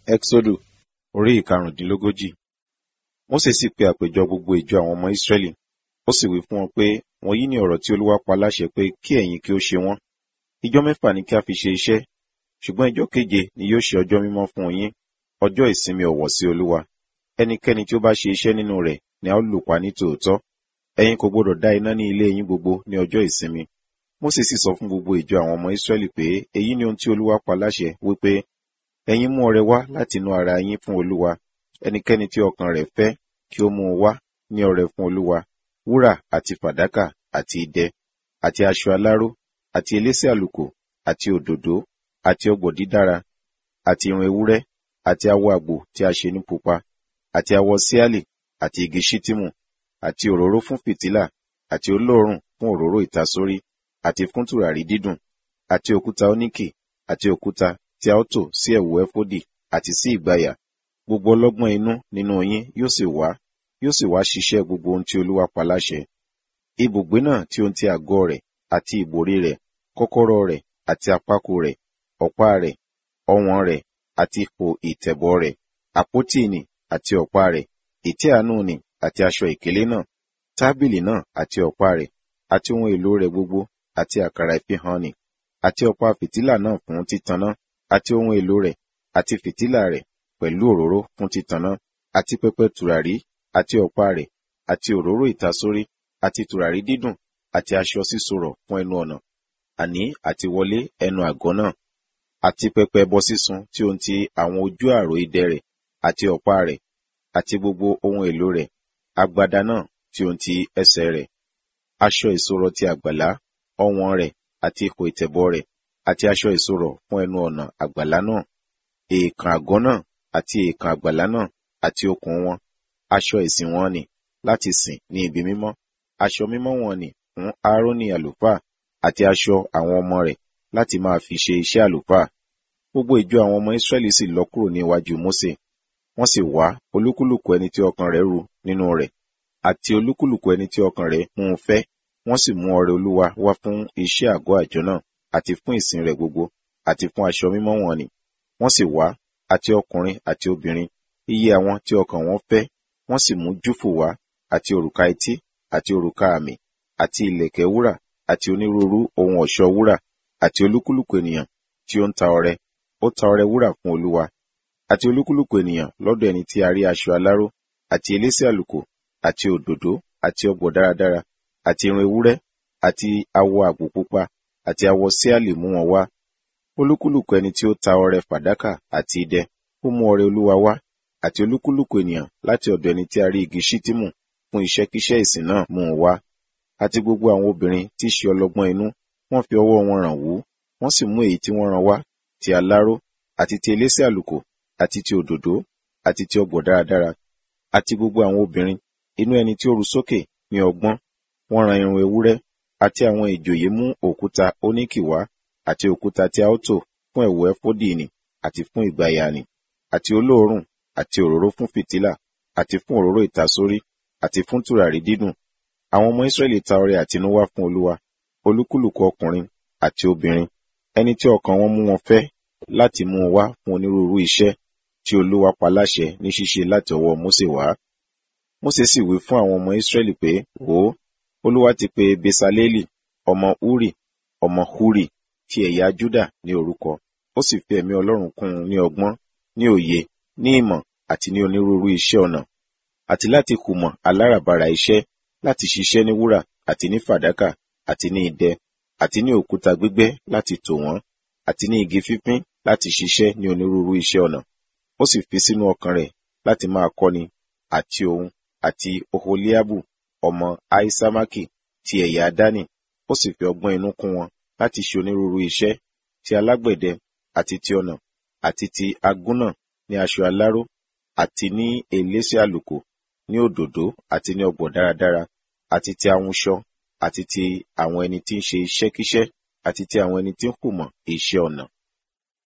Ẹ́xódù orí ìkarùndínlógójì. Mósè sì pe àpéjọ gbogbo ìjọ àwọn ọmọ Ísírẹ́lì. Ó sì wí fún wọn pé, wọ̀nyí ni ọ̀rọ̀ tí Olúwa pa láṣẹ pé kí ẹ̀yin kí ó ṣe wọ́n. Ijọ́ mẹ́fà ni kí a fi ṣe iṣẹ́, ṣùgbọ́n ijọ́ keje ni yóò ṣe ọjọ́ mímọ́ fún yín, ọjọ́ ìsinmi ọ̀wọ̀ sí Olúwa. Ẹnikẹ́ni tí ó bá ṣe iṣẹ́ nínú rẹ̀ ni a ó lù pa ní tòótọ́. Ẹ̀yin kò gbọdọ̀ dá iná ní ilé yín gbogbo ní ọjọ́ ìsinmi. Mósè sì sọ fún gbogbo ìjọ àwọn ọmọ Ísírẹ́lì pé èyí ni ohun tí Olúwa pa láṣẹ wípé ẹ̀yin mú ọrẹ wá láti inú ara yín fún Olúwa. Ẹnikẹ́ni tí ọkàn rẹ̀ fẹ́ kí ó mú un wá ní ọrẹ fún Olúwa. Wúrà àti fàdákà àti idẹ àti aṣọ aláró àti elése àlùkò àti òdòdó àti ọ̀gbọ̀ dídára àti irun ewúrẹ́ àti awọ àgbò tí a ṣe ní pupa àti awọ síálì àti igi ṣítímù àti òróró fún fìtílà àti olóòórùn fún òróró ìtasórí àti fún tùràrí dídùn àti òkúta oníkì àti òkúta tí a ó tò sí ẹ̀wù ẹfódì àti sí ìgbàyà gbogbo ọlọ́gbọ́n inú nínú yín yóò sì wá yóò sì wá ṣiṣẹ́ gbogbo ohun tí Olúwa pa láṣẹ. Ibùgbé náà tí ohun ti àgọ́ rẹ̀ àti ìbòrí rẹ̀ kọ́kọ́rọ́ rẹ̀ àti àpákò rẹ̀ ọ̀pá rẹ̀ ọwọ̀n rẹ̀ àti ipò ìtẹ̀bọ̀ rẹ̀ àpótí ìnì àti ọ̀pá rẹ̀ ìtẹ́ àánú nì àti aṣọ ìkélé náà tábìlì náà àti ọ̀pá rẹ̀ àti ohun èlò rẹ̀ gbogbo àti àkàrà ìfihàn nì àti ọ̀pá fìtílà náà fún títaná àti ohun èlò rẹ̀ àti fìtílà rẹ̀ pẹ̀lú òróró fún títaná àti pẹpẹ tùràrí àti ọ̀pá rẹ̀ àti òróró ìtasórí àti tùràrí dídùn àti aṣọ sísorọ̀ fún ẹnu ọ̀nà àní àti wọlé ẹnu àgọ́ náà àti pẹpẹ ẹbọ sísun tí ohun ti àwọn ojú àrò idẹ rẹ̀ àti ọ̀pá rẹ̀ àti gbogbo ohun èlò rẹ̀ agbada náà tí ohun ti ẹsẹ̀ rẹ̀ aṣọ ìsorọ̀ ti àgbàlá ọwọ̀n rẹ̀ àti ipò ìtẹ̀bọ̀ rẹ̀ àti aṣọ ìsorọ̀ fún ẹnu ọ̀nà àgbàlá náà èèkàn àgọ́ náà àti èèkàn àgbàlá náà àti okùn wọn aṣọ ìsìn wọn ni láti sìn ní ibi mímọ́ aṣọ mímọ́ wọn ni fún Áárónì àlùfáà àti aṣọ àwọn ọmọ rẹ̀ láti máa fi ṣe iṣẹ́ àlùfáà gbogbo ìjọ àwọn ọmọ Ísírẹ́lì sì lọ kúrò ní iwájú Mósè wọ́n sì wá olúkúlùkù ẹni tí ọkàn rẹ̀ ru nínú rẹ̀ àti olúkúlùkù ẹni tí ọkàn rẹ̀ mú un fẹ́ wọ́n sì mú ọrẹ Olúwa wá fún iṣẹ́ àgọ́ àjọ náà àti fún ìsìn rẹ̀ gbogbo àti fún aṣọ mímọ́ wọn ni wọ́n sì wá àti ọkùnrin àti obìnrin iye àwọn tí ọkàn wọn fẹ́ wọ́n sì mú júfù wá àti òrùka etí àti òrùka àmì àti ìlẹ̀kẹ̀ wúrà àti onírúurú ohun ọ̀ṣọ́ wúrà àti olúkúlùkù ènìyàn tí ó ń ta ọrẹ ó ta ọrẹ wúrà fún Olúwa àti olúkúlùkù ènìyàn lọ́dọ̀ ẹni tí a rí aṣọ aláró àti elése àlùkò àti òdòdó àti ọ̀gbọ̀ dáradára àti irun ewúrẹ́ àti awọ àgbò pupa àti awọ síálì mú wọn wá olúkúlùkù ẹni tí ó ta ọrẹ fàdákà àti idẹ ó mú ọrẹ Olúwa wá àti olúkúlùkù ènìyàn láti ọ̀dọ̀ ẹni tí a rí igi ṣítímù fún iṣẹ́kíṣẹ́ ìsìn náà mú un wá àti gbogbo àwọn obìnrin tí í ṣe ọlọ́gbọ́n inú wọ́n fi ọwọ́ wọn ràn wú wọ́n sì mú èyí tí wọ́n rán wá ti aláró àti ti elése àlùkò àti ti òdòdó àti ti ọ̀gbọ̀ dáradára àti gbogbo àwọn obìnrin inú ẹni tí ó ru sókè ní ọgbọ́n wọ́n rán irun ewúrẹ́ àti àwọn ìjòyè mú òkúta oníkì wá àti òkúta tí a ó tò fún ẹ̀wù ẹfódì nì àti fún ìgbàyà nì àti olóòórùn àti òróró fún fìtílà àti fún òróró ìtasórí àti fún tùràrí dídùn àwọn ọmọ Ísírẹ́lì ta ọrẹ àtinúwá fún Olúwa olúkúlùkù ọkùnrin àti obìnrin ẹni tí ọkàn wọn mú wọn fẹ́ láti mú un wá fún onírúurú iṣẹ́ tí Olúwa pa láṣẹ ní ṣíṣe láti ọwọ́ Mósè wá Mósè sì wí fún àwọn ọmọ Ísírẹ́lì pé wò ó Olúwa ti pe Besaleli ọmọ Uri ọmọ Huri ti ẹ̀yà Júdà ní orúkọ ó sì fi ẹ̀mí Ọlọ́run kún un ní ọgbọ́n ní òye ní ìmọ̀ àti ní onírúurú iṣẹ́ ọnà àti láti kùmọ̀ aláràbarà iṣẹ́ láti ṣiṣẹ́ ní wúrà àti ní fàdákà àti ní idẹ àti ní òkúta gbígbẹ́ láti tò wọ́n àti ní igi fífín láti ṣiṣẹ́ ní onírúurú iṣẹ́ ọnà ó sì fi sínú ọkàn rẹ̀ láti máa kọ́ni àti òun àti oholiabu ọmọ aisamaki ti ẹ̀yà dani ó sì fi ọgbọ́n inú kún wọn láti ṣe onírúurú iṣẹ́ ti alágbẹ̀dẹ àti ti ọnà àti ti agúnnà ní aṣọ aláró àti ní elése àlùkò ní òdòdó àti ní ọ̀gbọ̀ dáradára àti ti ahunṣọ àti ti àwọn ẹni tí ń ṣe iṣẹ́kíṣẹ́ àti ti àwọn ẹni tí ń kùmọ̀ iṣẹ́ ọnà